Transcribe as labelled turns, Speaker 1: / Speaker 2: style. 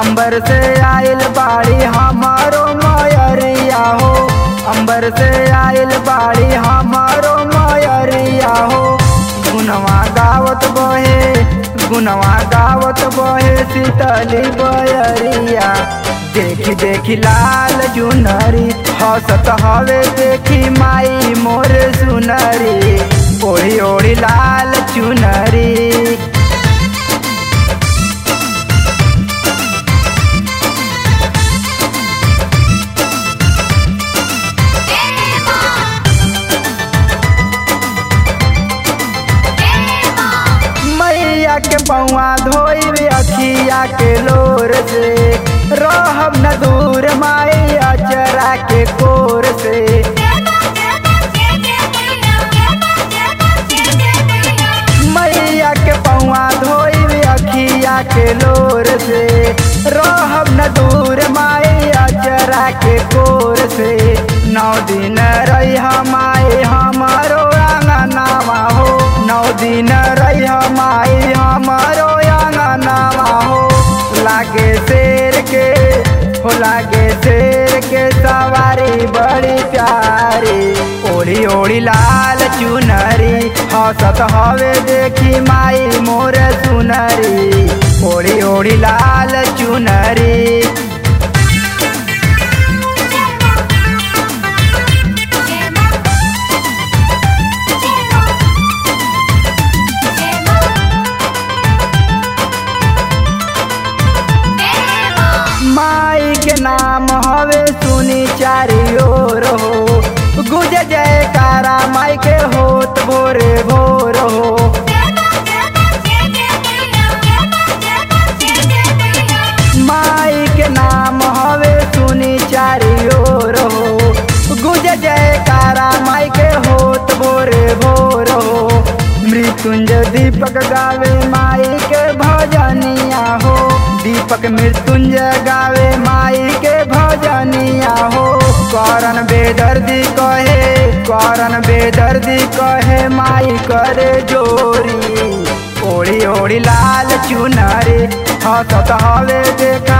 Speaker 1: अंबर से आइल बाड़ी हमारो मयरिया हो अंबर से आइल बाड़ी हमारो मयरिया हो गुनवा गावत बहे गुनवा गावत बहे शीतली बयरिया देखी देखी लाल चुनरी हसत हवे देखी माई मोर सुनरी ओढ़ी ओढ़ी लाल चुनरी मैया के पौआ धोइब अखिया के लोर से रहब न दूर माई अचरा के कोर से मैया के पौआ धोइब अखिया के लोर से रहब न दूर माई अचरा के कोर से नौ दिन रही माई हमारो आंगनावा हो नौ दिन रही माई हमारो आंगनावा हो लागे शेर के हो लागे शेर के सवारी बड़ी प्यारी ओढ़ी ओढ़ी लाल चुनरी हसत हवे देखी माई मोर सुनरी ओढ़ी ओढ़ी लाल चुनरी माई के नाम हवे सुनी चारी ओर हो गुज जयकारा माई के होत भोरे भोर हो माई के नाम हवे सुनी चारी ओर हो गुज जयकारा माई के होत भोरे भोर हो मृत्युंजय दीपक गावे माई के भजनिया हो दीपक मृत्युंजय गावे माई के भजनिया हो करन बेदर्दी कहे करन बेदर्दी कहे माई करे जोरी ओढ़ी ओढ़ी लाल चुनरी हसत हवे देखा